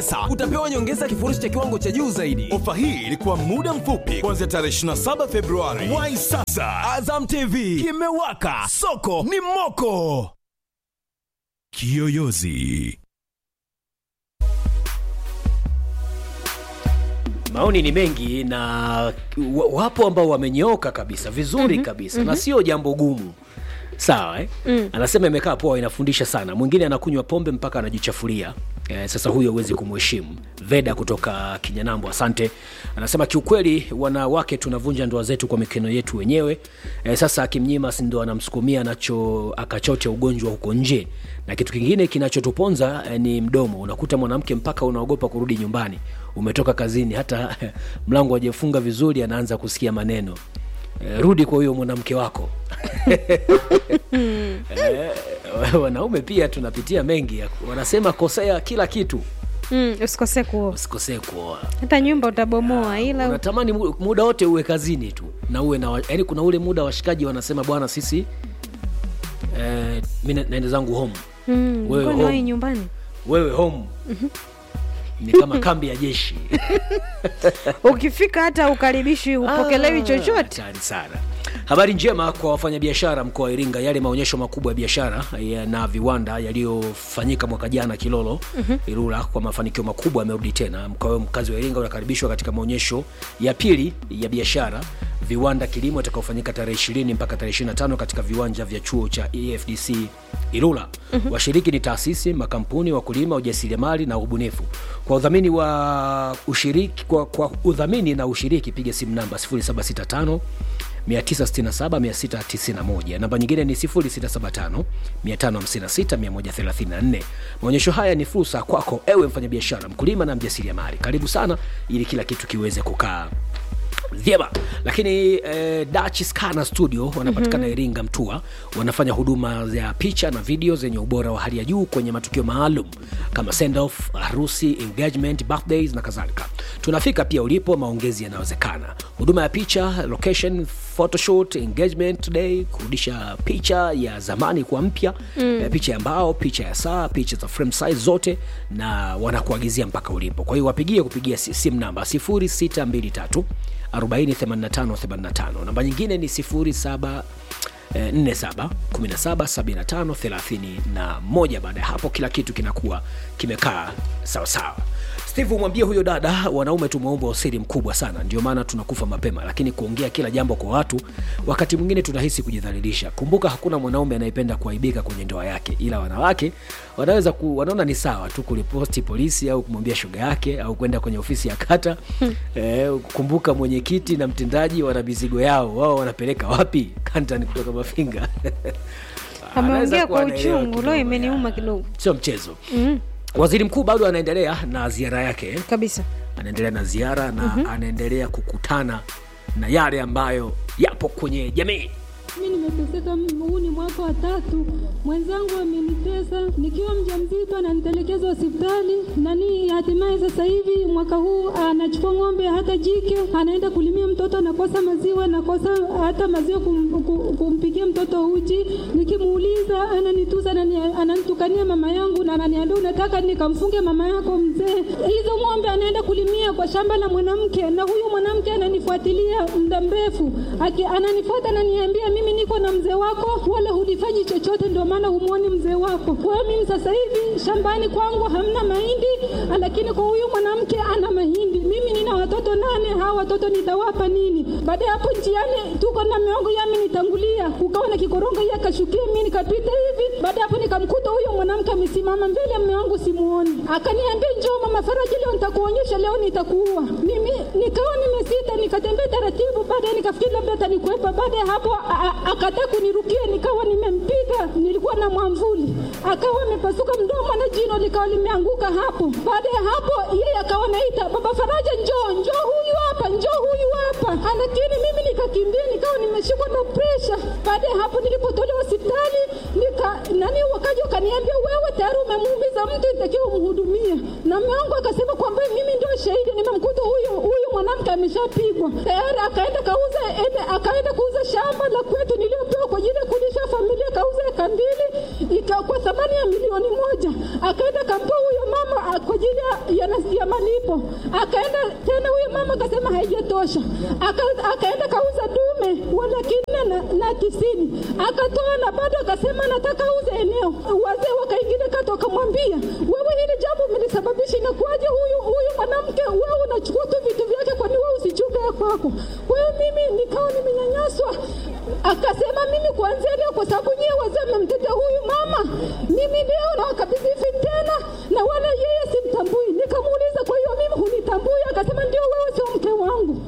Sasa utapewa nyongeza kifurushi cha kiwango cha juu zaidi. Ofa hii ilikuwa muda mfupi kuanzia tarehe 27 Februari. Wai sasa, Azam TV kimewaka, soko ni moko. Kiyoyozi. Maoni ni mengi na wa- wapo ambao wamenyooka kabisa vizuri kabisa na sio jambo gumu sawa eh? Anasema imekaa poa, inafundisha sana. Mwingine anakunywa pombe mpaka anajichafulia. Eh, sasa huyo huwezi kumheshimu. Veda kutoka Kinyanambo, asante. Anasema kiukweli, wanawake tunavunja ndoa zetu kwa mikono yetu wenyewe. Eh, sasa akimnyima, si ndo anamsukumia nacho akachoche ugonjwa huko nje. Na kitu kingine kinachotuponza eh, ni mdomo. Unakuta mwanamke mpaka unaogopa kurudi nyumbani, umetoka kazini, hata mlango hajafunga vizuri, anaanza kusikia maneno Eh, rudi kwa huyo mwanamke wako. Eh, wanaume pia tunapitia mengi ya- wanasema kosea kila kitu Mm, usikose kuoa usikosee kuoa hata nyumba utabomoa, ila unatamani mu- muda wote uwe kazini tu na uwe na yani kuna ule muda washikaji wanasema bwana sisi eh, mi na- naenda zangu home mm, wewe kwani wahi home. nyumbani wewe home ni kama kambi ya jeshi ukifika hata ukaribishi upokelewi Ah, chochote. hatari sana habari njema kwa wafanyabiashara mkoa wa iringa yale maonyesho makubwa ya biashara ya- na viwanda yaliyofanyika mwaka jana kilolo irura kwa mafanikio makubwa yamerudi tena mkoa mkazi wa iringa unakaribishwa katika maonyesho ya pili ya biashara viwanda kilimo itakaofanyika tarehe 20 mpaka tarehe 25 katika viwanja vya chuo cha efdc irula washiriki ni taasisi makampuni wakulima ujasiriamali na ubunifu kwa udhamini wa ushiriki kwa, kwa udhamini na ushiriki piga simu namba 0765 967691 namba nyingine ni 0675 556 134 maonyesho haya ni fursa kwako ewe mfanyabiashara mkulima na mjasiriamali karibu sana ili kila kitu kiweze kukaa vyema lakini eh, Dutch Scanner Studio wanapatikana Iringa Mtua, wanafanya huduma za picha na video zenye ubora wa hali ya juu kwenye matukio maalum kama send off, harusi, engagement, birthdays na kadhalika. Tunafika pia ulipo, maongezi yanawezekana. Huduma ya picha, location, photoshoot, engagement day, kurudisha picha ya zamani kwa mpya mm. picha ya mbao, picha ya saa, picha za frame size zote, na wanakuagizia mpaka ulipo. Kwa hiyo wapigie kupigia si- simu namba 0623 408585 namba nyingine ni 07 eh, 47 17 75 31 baada ya hapo kila kitu kinakuwa kimekaa sawasawa steve umwambie huyo dada wanaume tumeumbwa usiri mkubwa sana ndio maana tunakufa mapema lakini kuongea kila jambo kwa watu wakati mwingine tunahisi kujidhalilisha kumbuka hakuna mwanaume anayependa kuaibika kwenye ndoa yake ila wanawake wanaweza ku, wanaona ni sawa tu kuriposti polisi au kumwambia shoga yake au kwenda kwenye ofisi ya kata eh, kumbuka mwenyekiti na mtendaji wana mizigo yao wao wanapeleka wapi kantan kutoka mafinga Ameongea Anaweza kuwa kwa anaelewa uchungu, kidogo, leo imeniuma ya. kidogo sio mchezo waziri mkuu bado anaendelea na ziara yake kabisa. anaendelea na ziara na anaendelea kukutana na yale ambayo yapo kwenye jamii Mi nimeteseka, huu ni mwaka wa tatu. Mwenzangu amenitesa nikiwa mjamzito, ananitelekeza hospitali nani, hatimaye sasa hivi mwaka huu anachukua ng'ombe hata jike, anaenda kulimia mtoto, anakosa maziwa, nakosa hata maziwa kum, kum, kumpikia mtoto uji. Nikimuuliza ananitusa, anani- ananitukania mama yangu na ananiambia unataka nikamfunge mama yako mzee. Hizo ng'ombe anaenda kulimia kwa shamba la mwanamke, na huyu mwanamke ananifuatilia muda mrefu, aki ananifuata ananiambia, mimi niko na mzee wako, wala hulifanyi chochote, ndio maana humwoni mzee wako. Kwa hiyo mimi sasa hivi shambani kwangu hamna mahindi, lakini kwa huyu mwanamke ana mahindi. Mimi nina watoto nane, hawa watoto nitawapa nini? Baada ya hapo njiani tuko na miongo yami nitangulia, kukawa na kikorongo yeye akashukia, mimi nikapita hivi. Baada ya hapo nikamkuta huyo mwanamke amesimama mbele ya mume wangu, simuoni. Akaniambia njoo mama Faraji, leo nitakuonyesha, leo nitakuua. Mimi nikawa nimesita, nikatembea taratibu, baadaye nikafikiri labda atanikwepa. Baada ya hapo a- a- akataa kunirukia, nikawa nimempiga, nilikuwa na mwamvuli, akawa amepasuka mdomo na jino likawa limeanguka hapo. Baada ya hapo yeye akawa naita baba Faraja, njoo njoo, huyu hapa, njoo huyu hapa, lakini mimi nikakimbia, nikawa nimeshikwa na presha. Baada ya hapo nilipotolewa hospitali nika nani, wakaja wakaniambia, wewe tayari umemuumiza mtu, itakiwa umhudumie. Na mume wangu akasema kwamba mimi ndio shahidi, nimemkuta huyu huyu mwanamke ameshapigwa tayari, akaenda kauza ende, akaenda kuuza shamba la kwetu niliyopewa kwa ajili ya kulisha familia, kauza eka mbili ika kwa thamani ya milioni moja, akaenda kampa huyo mama ah, kwa ajili ya ya, nas- ya malipo. Akaenda tena, huyo mama akasema haijatosha, Aka, akaenda kauza dume wa laki nne na, na tisini akatoa na bado akasema nataka auze eneo. Wazee wakaingilia kati wakamwambia, wewe hili jambo umelisababisha, inakuwaje huyu huyu mwanamke wewe unachukua tu vitu vyake, kwani wewe usichunge ya kwako? Wewe mimi nikawa nimenyanyaswa. Akasema mimi kuanzia leo, kwa sababu nyie wazee mmemtetea huyu mama, mimi leo nawakabidhi hivi tena, na wala yeye simtambui. Nikamuuliza, kwa hiyo mimi hunitambui? Akasema ndio, wewe sio mke wangu.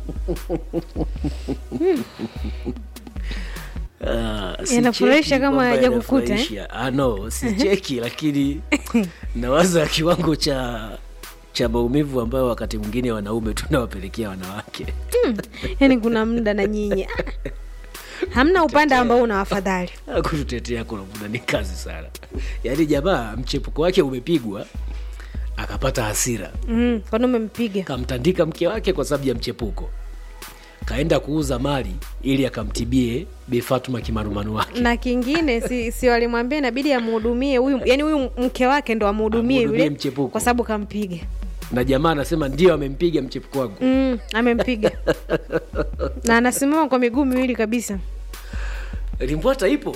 Ah, si Inafurahisha cheki kama kwamba hajakukuta, eh? inafurahisha. Ah, no si cheki lakini nawaza kiwango cha cha maumivu ambayo wakati mwingine wanaume tunawapelekea wanawake yaani kuna muda na nyinyi ah, hamna upande ambao una wafadhali Ah, kututetea kuna muda ni kazi sana yaani jamaa mchepuko wake umepigwa akapata hasira mm, kwani umempiga kamtandika mke wake kwa sababu ya mchepuko kaenda kuuza mali ili akamtibie Bi Fatuma kimarumanu wake na kingine si, si walimwambia inabidi amhudumie huyu yani huyu mke wake ndo amhudumie Amhudumie yule mchepuko. kwa sababu kampiga na jamaa anasema ndio amempiga mchepuko wangu mm, amempiga na anasimama kwa miguu miwili kabisa limbwata ipo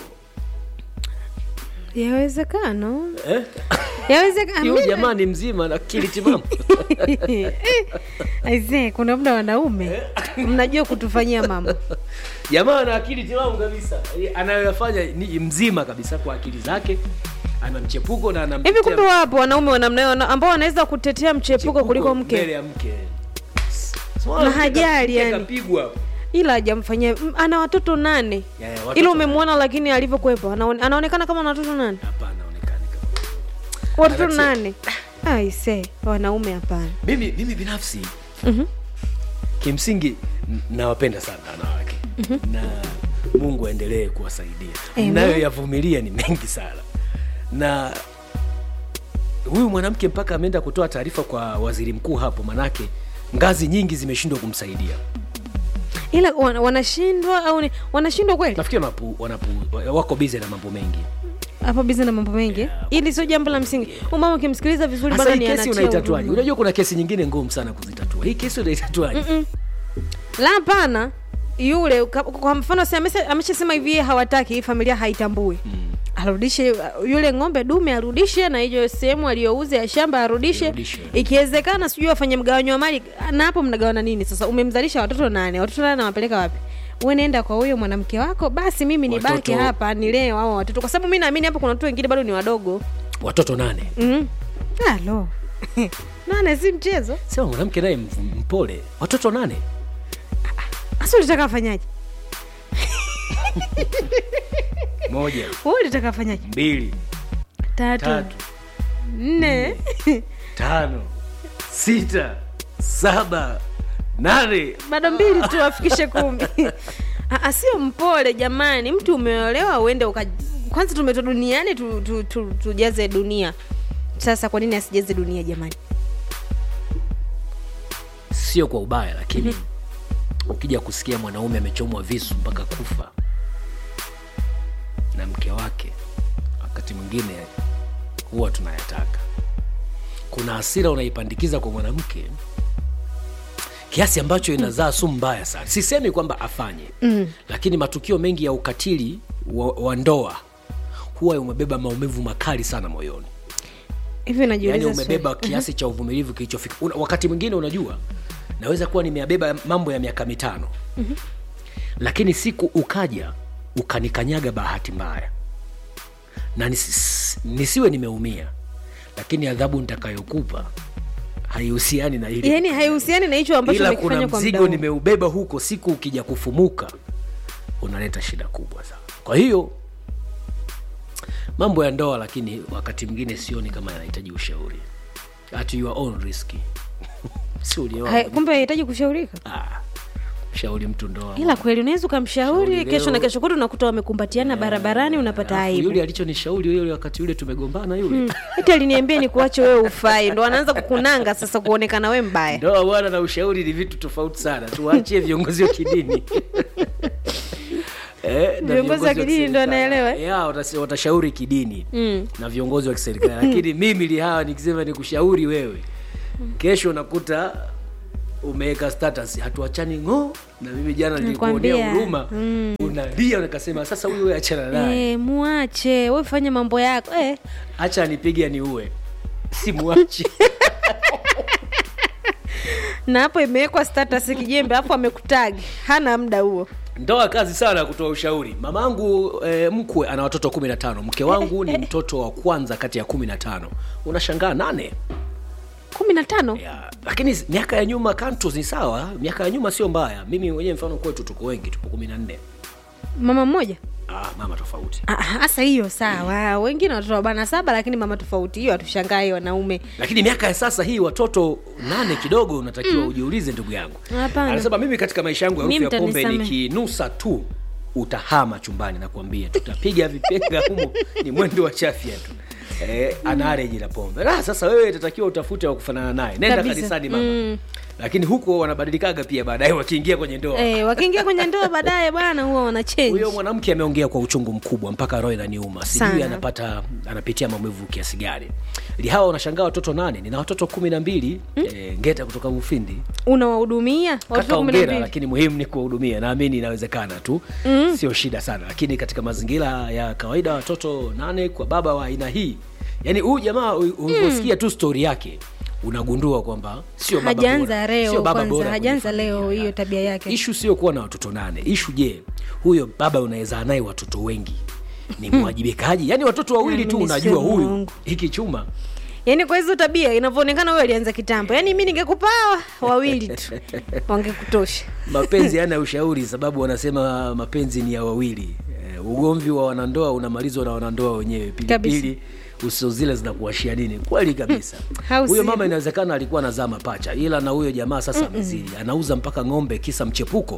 yawezekano eh? yawezekano huyu jamaa ni mzima na akili timamu aisee kuna muda wanaume mnajua kutufanyia mambo jamaa ana akili timamu kabisa anayoyafanya ni mzima kabisa kwa akili zake ana mchepuko na ana hivi kumbe wapo wanaume wa namna hiyo wana- ambao wanaweza kutetea mchepuko kuliko mbele mke ya mke Na hajali yani. kapigwa hapo ila hajamfanyia m- ana watoto nane Ya, ya, watoto ila umemwona lakini alivyokuwepo anaone- anaonekana kama ana watoto nane hapana aonekani kama watoto Anache- nane aise wanaume hapana mimi mimi binafsi kimsingi n- nawapenda sana wanawake na mungu aendelee kuwasaidia Amen. nayoyavumilia ni mengi sana na huyu mwanamke mpaka ameenda kutoa taarifa kwa waziri mkuu hapo manake ngazi nyingi zimeshindwa kumsaidia ila wana- wanashindwa au ni wanashindwa kweli nafikiri wanapu, wanapu, wako bize na mambo mengi hapo bizi na mambo mengi ili sio jambo la msingi umama ukimsikiliza vizuri hasa bado hii ni kesi anatia unaitatuaje huruma. unajua kuna kesi nyingine ngumu sana kuzitatua hii kesi unaitatuaje la hapana yule ka- kwa mfano si amesha- ameshasema hivi yeye hawataki hii familia haitambui arudishe uh, yule ng'ombe dume arudishe na hiyo sehemu aliyouza ya shamba arudishe Irudishe. ikiwezekana sijui wafanye mgawanyo wa mali na hapo mnagawana nini sasa umemzalisha watoto nane watoto nane nawapeleka wapi we nenda kwa huyo mwanamke wako basi mimi nibaki Watoto- hapa nilee wao watoto kwa sababu mi naamini hapo kuna watu wengine bado ni wadogo watoto nane mm. alo nane si mchezo sema mwanamke naye m- mpole watoto nane hasa ulitaka afanyaje moja we ulitaka afanyaje mbili tatu, tatu nne tano sita saba nane bado mbili tu afikishe kumi Ah, ah, sio mpole jamani mtu umeolewa uende uka kwanza tumetwa duniani tu, tu, tu, tujaze dunia sasa kwa nini asijaze dunia jamani sio kwa ubaya lakini ukija kusikia mwanaume amechomwa visu mpaka kufa na mke wake wakati mwingine huwa tunayataka kuna hasira unaipandikiza kwa mwanamke kiasi ambacho inazaa sumu mbaya sana sisemi kwamba afanye mm. lakini matukio mengi ya ukatili wa, wa ndoa huwa umebeba maumivu makali sana moyoni hivi najiuliza yani swali. umebeba kiasi cha uvumilivu kilichofika Una- wakati mwingine unajua naweza kuwa nimeyabeba mambo ya miaka mitano mm-hmm. lakini siku ukaja ukanikanyaga bahati mbaya na nis, nisiwe nimeumia lakini adhabu nitakayokupa haihusiani na hili yaani haihusiani na hicho ambacho ila umekifanya kuna kwa muda mzigo huu. nimeubeba huko siku ukija kufumuka unaleta shida kubwa sana kwa hiyo mambo ya ndoa lakini wakati mwingine sioni kama yanahitaji ushauri at your own risk si ulioa Hai- kumbe hahitaji kushaurika ah, shauri mtu ndoa ila kweli unaweza ukamshauri Shauri kesho na leo. kesho kutu unakuta wamekumbatiana barabarani unapata Alafu aibu yule alichonishauri yule wakati yule tumegombana yule hata aliniambia ni kuache wewe ufai ndo anaanza kukunanga sasa kuonekana we mbaya ndoa bwana na ushauri ni vitu tofauti sana tuwaachie viongozi wa kidini Eh, na Viongozi wa kidini kiserikali. ndo wanaelewa, eh? Ya, watasi- watashauri kidini Mm. na viongozi wa kiserikali lakini mimi lihawa nikisema nikushauri wewe kesho unakuta umeweka status hatuachani ng'o na mimi jana nilikuonea Nakwambia. huruma unalia nikasema sasa huyu wewe achana naye Eh, muache we fanye mambo yako eh. acha anipige ni uwe simwachi na hapo imewekwa status kijembe hapo amekutagi hana muda huo ndoa kazi sana ya kutoa ushauri mamangu e, mkwe ana watoto kumi na tano mke wangu ni mtoto wa kwanza kati ya kumi na tano unashangaa nane kumi na tano ya, lakini miaka ya nyuma kantos ni sawa miaka ya nyuma sio mbaya mimi mwenyewe mfano kwetu tuko wengi tupo kumi na nne mama mmoja ah, mama tofauti Ah, hasa hiyo sawa wengine watoto arobaini saba lakini mama tofauti hiyo hatushangai wanaume lakini miaka ya sasa hii watoto nane kidogo unatakiwa ujiulize ndugu yangu Hapana. anasema mimi katika maisha yangu Mi harufu ya pombe mtanisamehe. nikinusa tu utahama chumbani nakuambia tutapiga vipenga humo ni mwendo wa chafya tu eh, anareji la pombe ah, sasa wewe itatakiwa utafute wa kufanana naye nenda Kabisa. kanisani mama lakini huko wanabadilikaga pia baadaye wakiingia kwenye ndoa eh, wakiingia kwenye ndoa baadaye bwana huwa wana change huyo mwanamke ameongea kwa uchungu mkubwa mpaka roho inaniuma sijui Sana. anapata anapitia maumivu kiasi gani lihawa unashangaa watoto nane nina watoto kumi na mbili eh, ngeta kutoka mufindi unawahudumia kaka watoto kumi na ongera mbili lakini muhimu ni kuwahudumia naamini inawezekana tu mm. sio shida sana lakini katika mazingira ya kawaida watoto nane kwa baba wa aina hii yaani huyu jamaa u- ulivyosikia tu stori yake unagundua kwamba sio baba hajaanza bora. leo Sio baba kwanza bora hajaanza kwenye leo familia. hiyo tabia yake ishu sio kuwa na watoto nane ishu je huyo baba unaweza naye watoto wengi ni mwajibikaji yaani watoto wawili Ah, tu mimi unajua sio huyu Mungu. hiki chuma yaani kwa hizo tabia inavyoonekana huyo alianza kitambo yaani mi ningekupawa wawili tu wangekutosha mapenzi yana ushauri sababu wanasema mapenzi ni ya wawili eh, ugomvi wa wanandoa unamalizwa na wanandoa wenyewe pilipili uso zile zinakuashia nini kweli kabisa Au huyo sio? mama inawezekana alikuwa anazaa mapacha ila na huyo jamaa sasa amezidi anauza mpaka ng'ombe kisa mchepuko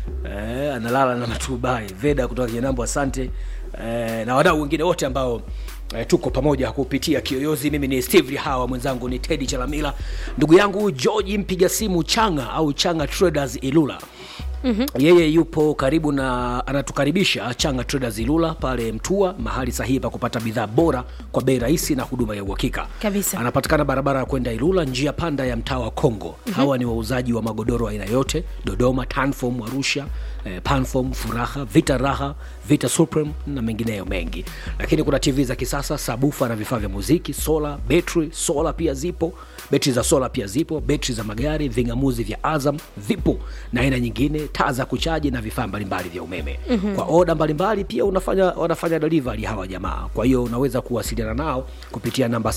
eh, analala na matubai veda kutoka kinambo asante eh, na wadau wengine wote ambao eh, tuko pamoja kupitia kiyoyozi mimi ni steve hawa mwenzangu ni tedi chalamila ndugu yangu georgi mpiga simu changa au changa traders ilula Mm-hmm. yeye yupo karibu na anatukaribisha changa traders ilula pale mtua mahali sahihi pa kupata bidhaa bora kwa bei rahisi na huduma ya uhakika Kabisa. anapatikana barabara ya kwenda ilula njia panda ya mtaa wa kongo mm-hmm. hawa ni wauzaji wa magodoro aina yote dodoma tanfom arusha eh, panfom furaha vita raha vita supreme na mengineyo mengi lakini kuna tv za kisasa sabufa na vifaa vya muziki sola betri sola pia zipo betri za sola pia zipo betri za magari vingamuzi vya azam vipo na aina nyingine taa za kuchaji na vifaa mbalimbali vya umeme mm-hmm. kwa oda mbalimbali pia unafanya wanafanya delivery hawa jamaa kwa hiyo unaweza kuwasiliana nao kupitia namba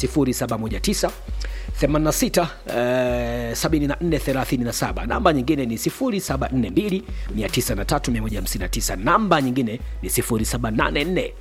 719 86 eh, 7437 namba nyingine ni 0742 903159 namba nyingine ni 0784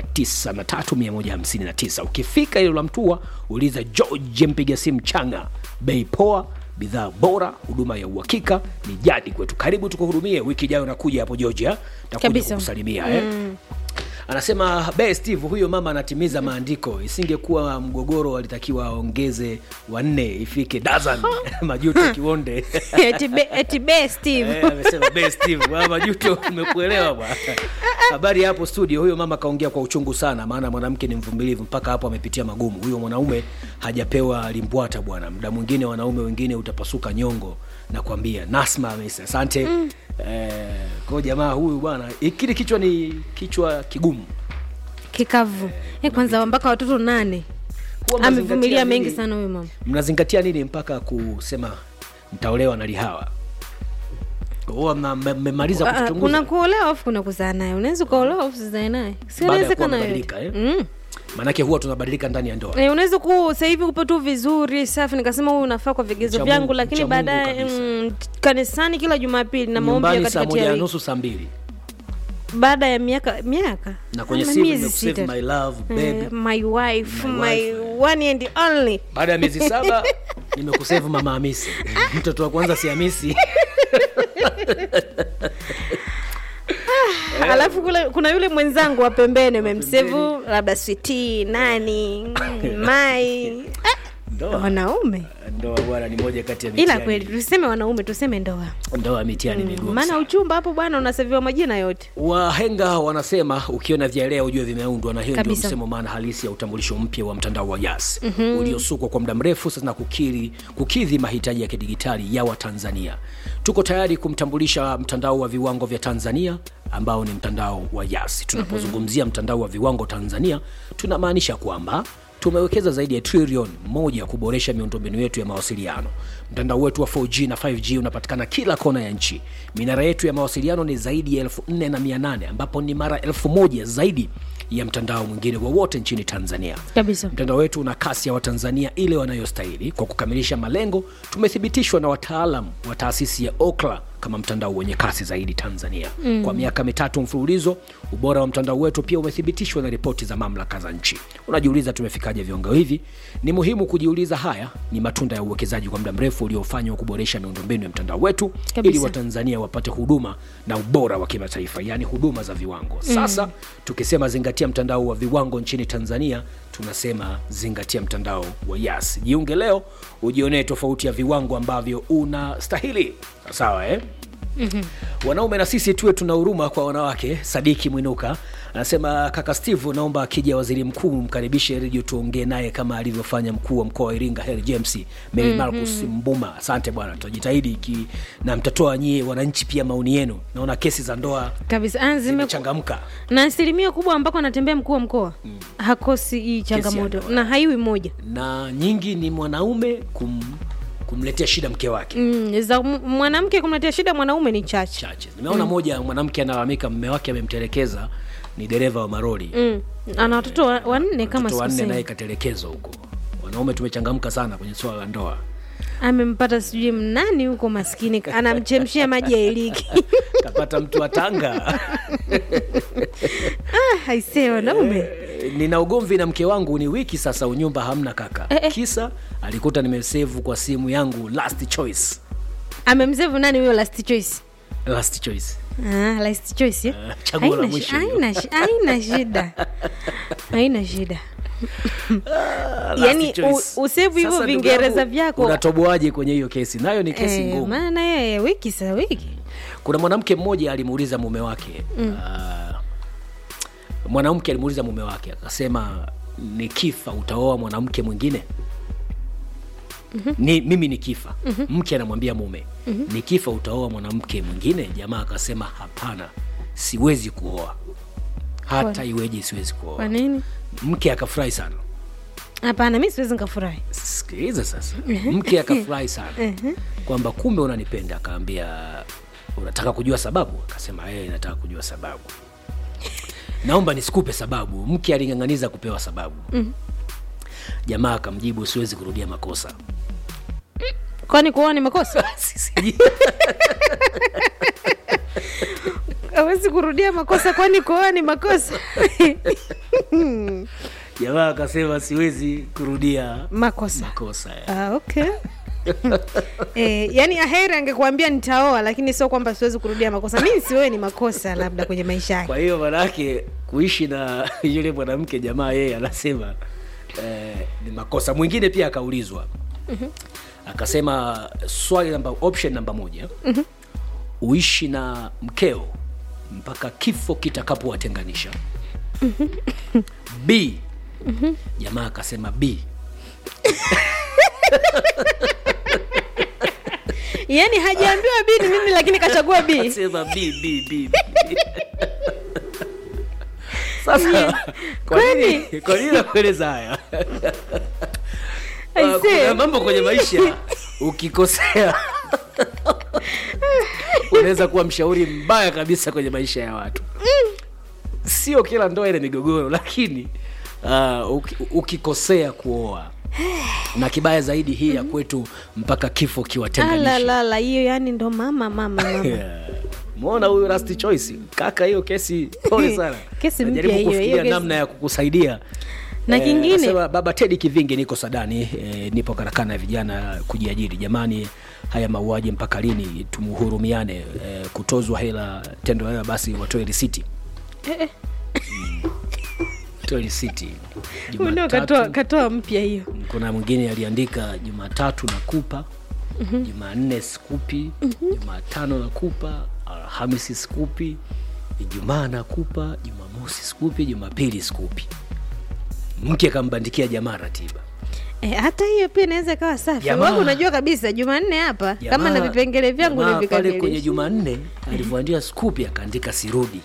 903159 ukifika hilo la mtua uliza george mpiga simu changa bei poa bidhaa bora huduma ya uhakika ni jadi kwetu karibu tukuhudumie wiki ijayo nakuja hapo georgia takuja Kabisa. kukusalimia eh? anasema be steve huyo mama anatimiza maandiko isingekuwa mgogoro alitakiwa aongeze wanne ifike dazan majuto kionde eti be- eti be steve Eh, amesema be steve Bwana majuto umekuelewa bwana habari hapo studio huyo mama kaongea kwa uchungu sana maana mwanamke ni mvumilivu mpaka hapo amepitia magumu huyo mwanaume hajapewa limbwata bwana muda mwingine wanaume wengine utapasuka nyongo nakwambia nasma amesa asante mm. eh, kwao jamaa huyu bwana kile kichwa ni kichwa kigumu kikavu eh, kwanza mpaka watoto nane Huwa mnazingatia amevumilia nini? mengi sana huyo mama mnazingatia nini mpaka kusema ntaolewa na lihawa huwa mna- mme- mmemaliza Ah, ah, kuna kuchunguza kuolewa afu kuna kuzaa naye unaweza ukaolewa afu usizae naye si Baada ya kuwa inawezekana mnabadilika, yote. eh? Mm. maanake huwa tunabadilika ndani ya ndoa Eh, unaweza ku sasa hivi upo tu vizuri safi nikasema huyu unafaa kwa vigezo Mcha vyangu Mungu- lakini mcha Mungu baadaye kabisa. mm, kanisani kila jumapili na maombi ya nyumbani saa katikati moja ya na wiki nusu saa mbili baada ya miaka miaka na kwenye Ama simu miezi nimekusave sita. my love Eh, babe my wife My my, wife, one and only baada ya miezi saba nimekusave mama hamisi mtoto wa kwanza si hamisi alafu kule, kuna yule mwenzangu wa pembeni amemsevu labda switi nani mm, mai Ah, ndoa wanaume ndoa bwana ni moja kati ya ila mitihani. kweli tuseme wanaume tuseme ndoa ndoa mitihani migumu maana sana. uchumba hapo bwana unasaviwa majina yote wahenga wanasema ukiona vyalea ujue vimeundwa na hiyo ndio Kabisa. msemo maana halisi ya utambulisho mpya wa mtandao wa yas mm-hmm. uliosukwa kwa muda mrefu sasa na kukiri, kukidhi mahitaji ya kidigitali ya watanzania tuko tayari kumtambulisha mtandao wa viwango vya tanzania ambao ni mtandao wa yas tunapozungumzia mtandao wa viwango tanzania tunamaanisha kwamba tumewekeza zaidi ya trilioni moja kuboresha miundombinu yetu ya mawasiliano mtandao wetu wa 4g na 5g unapatikana kila kona ya nchi minara yetu ya mawasiliano ni zaidi ya 48 ambapo ni mara 1000 zaidi ya mtandao mwingine wowote nchini tanzania kabisa mtandao wetu una kasi ya watanzania ile wanayostahili kwa kukamilisha malengo tumethibitishwa na wataalam wa taasisi ya okla kama mtandao wenye kasi zaidi tanzania mm. kwa miaka mitatu mfululizo ubora wa mtandao wetu pia umethibitishwa na ripoti za mamlaka za nchi unajiuliza tumefikaje viwango hivi ni muhimu kujiuliza haya ni matunda ya uwekezaji kwa muda mrefu uliofanywa kuboresha miundombinu ya mtandao wetu Kabisa. ili watanzania wapate huduma na ubora wa kimataifa yaani huduma za viwango sasa mm. tukisema zingatia mtandao wa viwango nchini tanzania tunasema zingatia mtandao wa yas jiunge leo ujionee tofauti ya viwango ambavyo unastahili sawa eh? mm-hmm. wanaume na sisi tuwe tuna huruma kwa wanawake sadiki mwinuka anasema kaka steve naomba akija waziri mkuu mkaribishe redio tuongee naye kama alivyofanya mkuu wa mkoa wa iringa heri james mary mm-hmm. marcus mbuma asante bwana tutajitahidi iki na mtatoa nyie wananchi pia maoni yenu naona kesi za ndoa kabisa Ah, zime- zimechangamka na asilimia kubwa ambako anatembea mkuu wa mkoa hakosi hii changamoto ndoa. na haiwi moja na nyingi ni mwanaume kum, kumletea shida mke wake mm, za m- mwanamke kumletea shida mwanaume ni chache chache nimeona moja mwanamke analalamika mme wake amemtelekeza ni dereva wa maroli mm. ana watoto wa- wanne kama mtoto wanne naye sikosei katelekezwa huko wanaume tumechangamka sana kwenye swala la ndoa amempata sijui mnani huko maskini anamchemshia maji ya iliki kapata mtu wa tanga ah, aisee wanaume Eh, nina ugomvi na mke wangu ni wiki sasa unyumba hamna kaka Eh, eh. kisa alikuta nimesevu kwa simu yangu last choice amemzevu nani huyo last choice last choice Ah, last choice eh? Ah, chaguo la Haina mwisho shi- hiyo. haina shi- haina shida haina shida Last Yaani, choice. u- usevu hivyo Sasa ndugu Vingereza yangu, vyako. unatoboaje kwenye hiyo kesi nayo ni kesi Eh, ngumu maana yeye wiki sa wiki kuna mwanamke mmoja alimuuliza mume wake mm. uh, mwanamke alimuuliza mume wake akasema nikifa utaoa mwanamke mwingine mm-hmm. ni, mimi nikifa mm-hmm. mke anamwambia mume mm-hmm. nikifa utaoa mwanamke mwingine jamaa akasema hapana siwezi kuoa hata Kwa- iweje siwezi kwa kuoa nini mke akafurahi sana hapana mi siwezi nikafurahi sikiliza sasa mke akafurahi sana kwamba kumbe unanipenda akaambia unataka kujua sababu akasema ee nataka kujua sababu naomba nisikupe sababu mke aling'ang'aniza kupewa sababu jamaa akamjibu siwezi kurudia makosa kwani kuoa ni makosa Sisi- awezi kurudia makosa kwani kuoa ni makosa jamaa akasema siwezi kurudia makosa makosa ah, okay Eh, yani aheri angekuambia nitaoa lakini sio kwamba siwezi kurudia makosa mimi siwewe ni makosa labda kwenye maisha yake kwa hiyo manake kuishi na yule mwanamke jamaa yeye anasema eh, ni makosa mwingine pia akaulizwa akasema swali namba option namba moja uishi na mkeo mpaka kifo kitakapowatenganisha b jamaa akasema b yani hajaambiwa b ni mimi lakini kachagua b Akasema b b b b. sasa kwa nini kwa nini nakueleza haya I Uh, see. kuna mambo kwenye maisha ukikosea unaweza kuwa mshauri mbaya kabisa kwenye maisha ya watu sio kila ndoa ina migogoro lakini uh, uki, ukikosea kuoa na kibaya zaidi hii ya kwetu mpaka kifo kiwatenganisha alalala hiyo yani ndo mama mama mama Yeah. mwona huyu last choice kaka hiyo kesi pole sana Kesi mpya Najaribu hiyo, hiyo kufikiria kesi. namna ya kukusaidia Na kingine- nasema, baba tedi kivingi niko sadani eh, nipo karakana ya vijana kujiajiri jamani haya mauaji mpaka lini tumhurumiane eh, kutozwa hela tendo hela basi watoe risiti toa risiti Huyu ndio katoa Jumatatu, katoa mpya hiyo kuna mwingine aliandika jumatatu nakupa jumanne sikupi jumatano nakupa alhamisi sikupi ijumaa nakupa jumamosi sikupi jumapili sikupi mke akambandikia jamaa ratiba E, hata hiyo pia inaweza ikawa safi Jamaa- Wewe unajua kabisa jumanne hapa kama na Jamaa- vipengele vyangu jamaa pale kwenye nivikamilisha jumanne alivyoandika skupi akaandika sirudi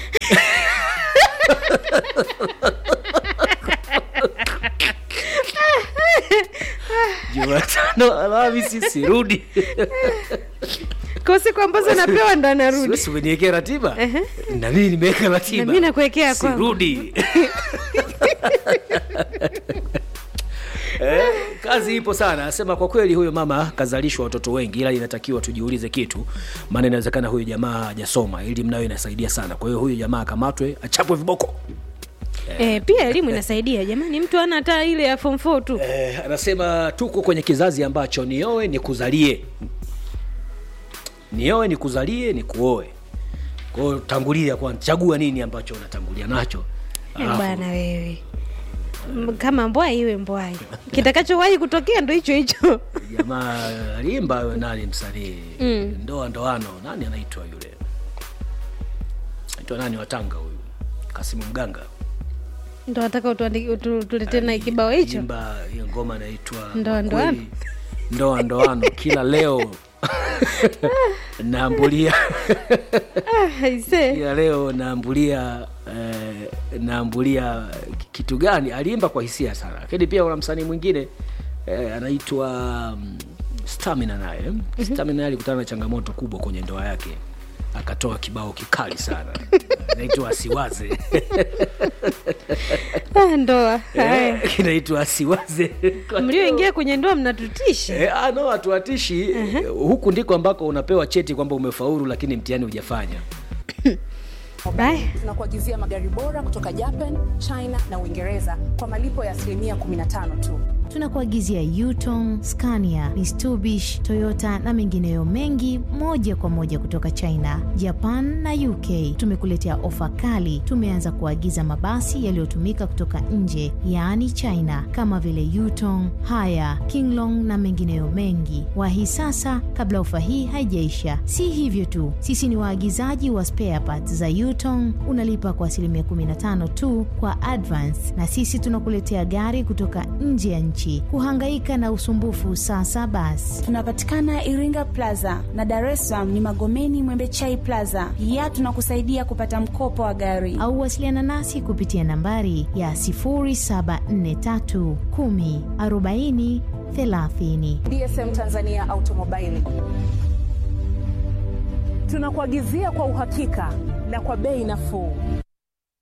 jumatano alhamisi sirudi kwa siku ambazo napewa ndo anarudi siwezi umeniwekea ratiba na mimi nimeweka ratiba Na mimi nakuwekea kwangu. sirudi Eh, kazi ipo sana asema kwa kweli huyo mama kazalishwa watoto wengi ila inatakiwa tujiulize kitu maana inawezekana huyo jamaa hajasoma ili mnayo inasaidia sana kwa hiyo huyo jamaa akamatwe achapwe viboko e, pia elimu inasaidia jamani mtu ana hata ile ya form 4 tu eh, anasema tuko kwenye kizazi ambacho nioe ni kuzalie nioe ni kuzalie ni kuoe kwao tangulia kwanza chagua nini ambacho unatangulia nacho Eh, Alafu- bwana wewe M- kama mbwai iwe mbwai kitakachowahi kutokea ndo hicho hicho jamaa aliimba nani msanii Mm. ndoa ndoano nani anaitwa yule naitwa nani watanga huyu kasimu mganga ndo nataka utuandiki- utu- tuletee na kibao hicho imba hiyo ngoma inaitwa Ndoa Makweli, ndoano. ndoa ndoano kila leo naambulia Ah, aisee. kila leo naambulia eh, naambulia kitu gani aliimba kwa hisia sana lakini pia kuna msanii mwingine eh, anaitwa mm, stamina naye mm-hmm. stamina naye alikutana na changamoto kubwa kwenye ndoa yake akatoa kibao kikali sana naitwa asiwaze Ah, ndoa haya Eh, kinaitwa asiwaze Kwa mlioingia kwenye ndoa mnatutisha Eh, ah, no hatuatishi huku ndiko ambako unapewa cheti kwamba umefaulu lakini mtihani hujafanya Bye. tunakuagizia magari bora kutoka Japan, China na Uingereza kwa malipo ya asilimia 15 tu. tunakuagizia Yutong, Scania, Mitsubishi, Toyota na mengineyo mengi moja kwa moja kutoka China, Japan na UK. Tumekuletea ofa kali. Tumeanza kuagiza mabasi yaliyotumika kutoka nje, yaani China, kama vile Yutong, Haya, Kinglong na mengineyo mengi. Wahi sasa kabla ofa hii haijaisha. Si hivyo tu, sisi ni waagizaji wa spare parts za Yutong. Unalipa kwa asilimia 15 tu kwa advance, na sisi tunakuletea gari kutoka nje ya nchi. Kuhangaika na usumbufu sasa basi. Tunapatikana Iringa Plaza na Dar es Salaam ni Magomeni Mwembechai Plaza. Pia tunakusaidia kupata mkopo wa gari. au wasiliana nasi kupitia nambari ya 0743 10 40 30. DSM Tanzania Automobile tunakuagizia kwa uhakika na kwa bei nafuu.